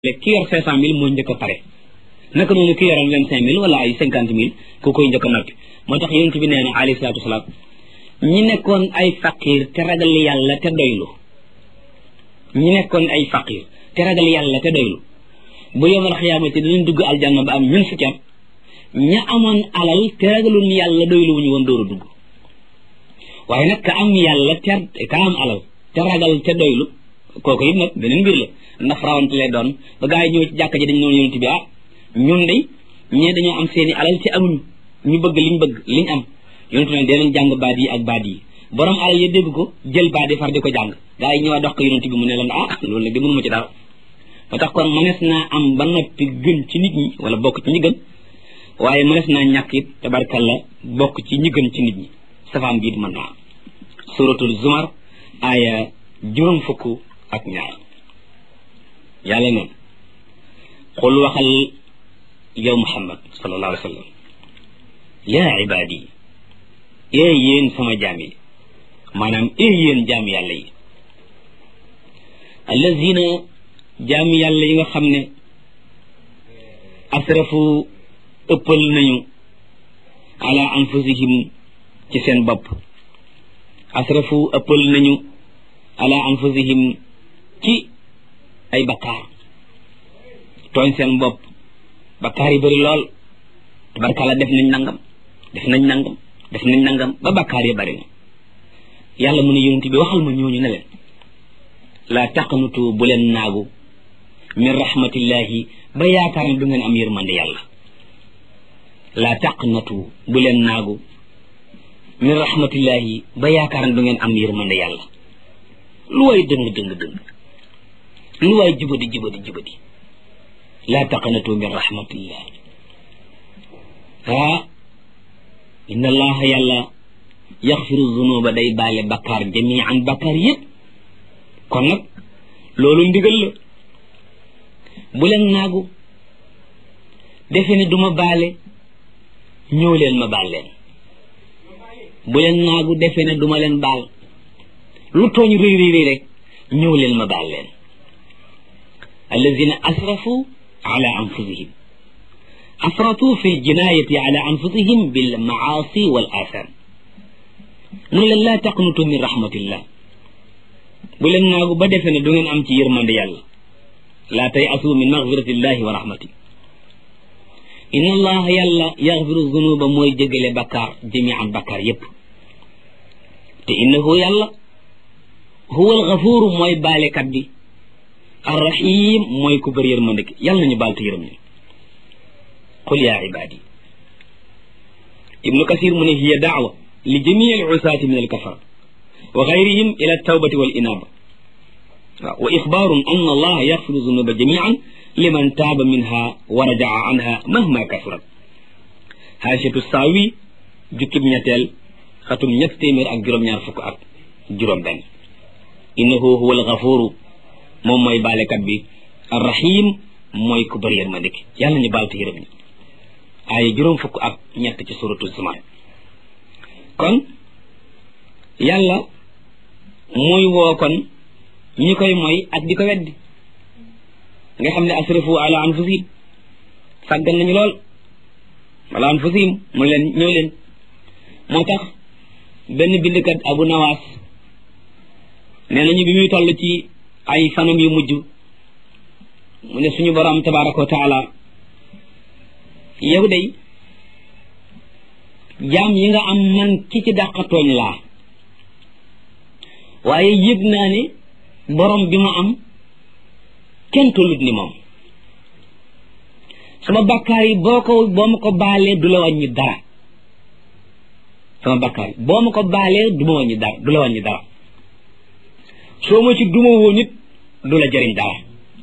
ki yor cinq cent mille moo njëkk a pare naka noonu ki yoroon vingt cinq mille wala ay cinquante mille ku koy njëkk a noppi moo tax yonent bi nee na alayhi salaatu wasalaam ñi nekkoon ay faqir te ragal yàlla te doylu ñi nekkoon ay faqir te ragal yàlla te doylu bu yomal xiyaamati dinañ dugg aljanna ba am ñun fukki at ña amoon alal te ragalul yàlla doylu wuñu woon dóor a dugg waaye nag ka am yàlla te ka am alal te ragal te doylu kooku it nag beneen mbir la ndax rawante lay doon ba gaa yi ñëw ci jàkka ji dañ noonu yonent bi ah ñun de ñee dañoo am seeni alal te amuñu ñu bëgg liñ bëgg liñ am yonent ne dee leen jàng baat yi ak baat yi borom alal ya dégg ko jël baat yi far di ko jàng gaa yi ñëwaat dox ko yonent bi mu ne leen ah loolu nag di mënuma ci dara ba tax kon mënees naa am ba noppi gën ci nit ñi wala bokk ci ñi gën waaye mënees naa ñàkk it tabarkalla bokk ci ñi gën ci nit ñi safaan biit mën naa am suratul zumar aaya juróom fukk ak ñaar yàlla neen xul waxal yow muhammad sallallahu alayhi wa sallam yaa ibaadi ee yéen sama jaam yi maanaam ee yéen jaam yàlla yi allazina jaam yàlla yi nga xam ne asrafu ëppal nañu ala anfusihim ci seen bopp asrafu ëppal nañu ala anfusihim ci ay bakkaar tooñ seen bopp bakkaar yi bëri lool tabarkalla def nañ nangam def nañ nangam def nañ nangam ba bakkaar yi bëri na yàlla mu ne yonent bi waxal ma ñooñu ne leen laa taqnutu bu leen naagu min rahmatillahi ba yaakaar ne du ngeen am yërmande yàlla laa taqnatu bu leen naagu min rahmatillahi ba yaakaar ne du ngeen am yërmande yàlla lu waay dëng dëng dëng lu waay jubadi jubadi jubadi laa taqnatu min rahmatillah ah inna allaha yàlla yaxfiru zunuba day baale bakkaar jamian bakkaar yëpp kon nag loolu ndigal la bu leen naagu defe ne duma baale ñëw leen ma baal leen bu leen naagu defe ne duma leen baal lu tooñ réy réy réy rek ñëw leen ma baal leen allazina asrafu ala anfusihim asratu fi ljinayati ala anfusihim bil maasi wal atham mu ne leen laa taqnutu min rahmatillah bu leen naagu ba defe ne du ngeen am ci yërmande yàlla laa tay asu min magfiratillahi wa rahmati inna allaha yàlla yaxfiru zunuba mooy jégale bakkaar jamian bakkaar yépp te innahu yàlla huwa alxafuuru mooy baalekat bi arrahim mooy ku bëri yërmande ki yàlla nañu baal te yërëm ñu qul yaa ibaadi ibnu kasir mu ne hiya daawa li jamii al usaati min alkafara wa gayrihim ila altawbati wal inaaba waaw wa ixbaarun an allah yaxfiru zunuba jamian liman taaba minha wa rajaa anha mahma kasurat haashatu saawi jukkib ñetteel xatum ñett téeméer ak juróom-ñaar fukk ak juróom benn innahu huwa alxafuru moom mooy baalekat bi arrahim mooy ku bëri yërmande ki yàlla ñu baal te yërëm ñu aaya juróom fukk ak ñett ci suratu zumar kon yàlla muy woo kon ñi koy mooy ak di ko weddi nga xam ne asrafu ala anfusihim sàggan nañu lool ala anfusihim mu leen ñëw leen moo tax benn bindkat abu nawaas nee nañu bi muy toll ci ay fanam yu mujj mu ne suñu borom tabaraka wa taala yow day jaam yi nga am man ki ci dàqatooñ laa waaye yëg naa ne borom bi ma am kenn tollut ni moom sama bakkaar yi boo ko boo ma ko baalee du la wàññi dara sama bakkaar yi boo ma ko baalee du ma wàññi dara du la wàññi dara soo ma ci duma woon it du la jëriñ dara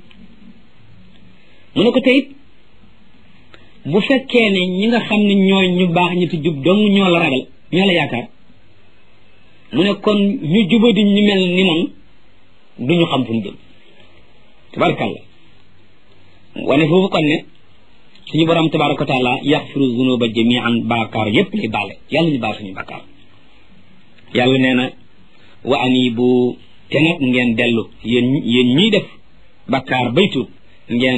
mu ne ko teyit bu fekkee ne ñi nga xam ne ñooy ñu baax ñi ti jub dong ñoo la ragal ñoo la yaakaar mu ne kon ñu jubadi ñu mel ni man duñu xam fu ñu jëm tabarakàllah wane foofu kon ne suñu borom tabaraka wa taala yaxfiru zunuba jamian baakaar yépp lay baale yàlla ñu baal suñu bakkaar yàlla nee na wa anibu te nag ngeen dellu yéen yéen ñiy def bakkaar bay tuub ngeen